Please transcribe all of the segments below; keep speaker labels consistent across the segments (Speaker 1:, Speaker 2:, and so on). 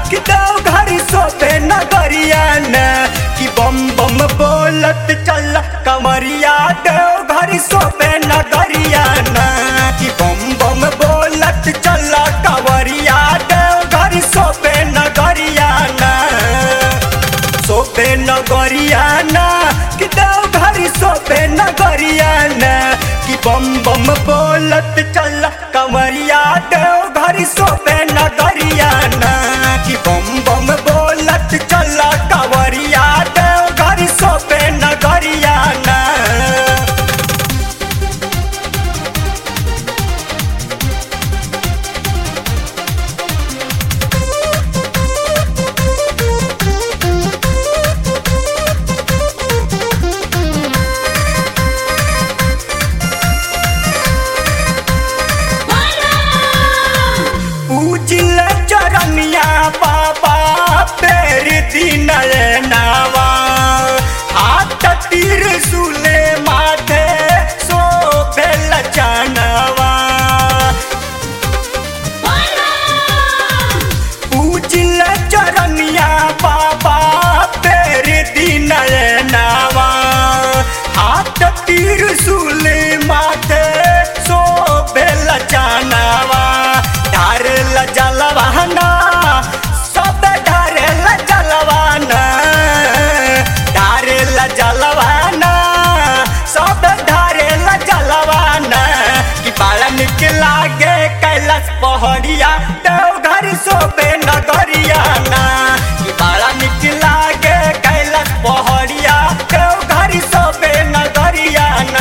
Speaker 1: कि देव घर सोते नगरिया न कि बम बम बोलत चल कमरिया देव घर सोते नगरिया न कि बम बम बोलत चल कवरिया देव घर सोते नगरिया न सोपे नगरिया न कि देव घर सोपे नगरिया न कि बम बम बोलत चल कमरिया देव घर सोपे नगरिया न कि बम बम बोलत चल कवरिया देव घर सोपे नगरिया न पूजिल चरनिया बाबा पेर दिन नावा हाथ तीर सुले माथे सो बेल चनवा पूजिल चरनिया बाबा पेर दिन नावा हाथ तीर सुले माथे सो बेल चनवा ढारल जलवाना सब ढारल जलवाना ढारल जलवाना सब ढारल जलवाना कि बड़ा निक लागे कैलाश पहड़िया देव घर सोपे नगरिया ना कि बड़ा निक लागे कैलाश पहड़िया देव घर सोपे नगरिया ना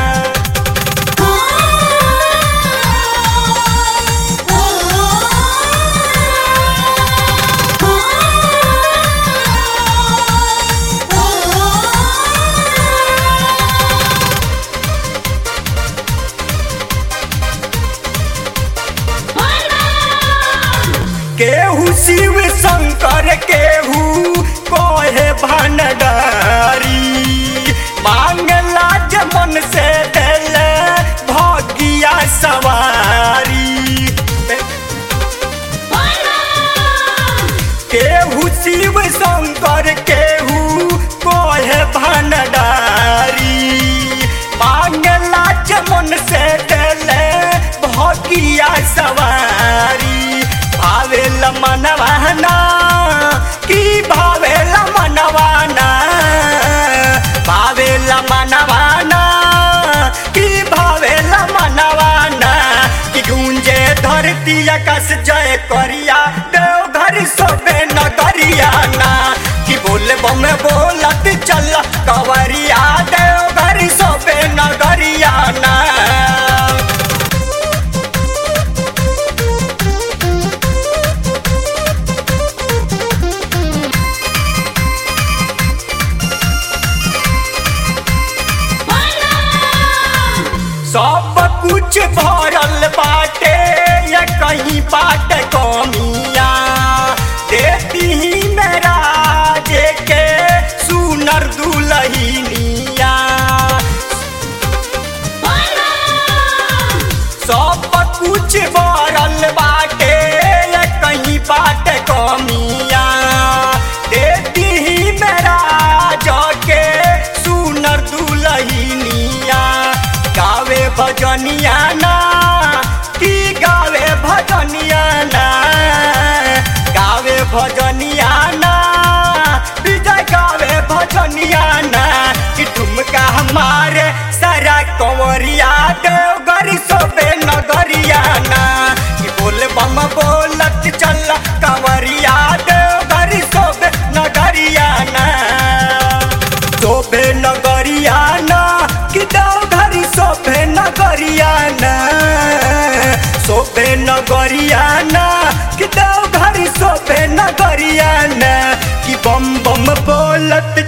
Speaker 1: केहू शिव शंकर केहू कोहे भंडारी मांगला जे मन से दिल भगिया सवारी केहू शिव शंकर केहू कोहे भंडारी मांगला जे मन से दिल भगिया सवारी भावेल मनवाना की भावेल मनवाना भावेल मनवाना की भावेल मनवाना कि गूंजे धरती आकाश जय करिया देव घर सोबे नगरिया ना कि बोल बम बोलत चल कवरिया देव घर सोबे नगरिया ना सब कुछ भरल बाटे या कहीं बाट कमिया देती ही मेरा जे के सुनर दुलहिनिया सब कुछ भरल बाटे या कहीं बाट कमिया देती ही मेरा जके सुनर दुलहिनिया गावे भजनिया ना की गावे भजनिया ना गावे भजनिया ना विजय गावे भजनिया ना कि ठुमका हमारे सारा कंवरिया देव गरी सोबे नगरिया ना कि बोल बम बोलत चल कंवरिया देव गरी सोबे नगरिया ना सोबे नगरिया ना कि देव घरी सोबे नगरिया ना सोबे नगरिया ना कि देव घरी सोबे नगरिया ना कि बम बम बोलत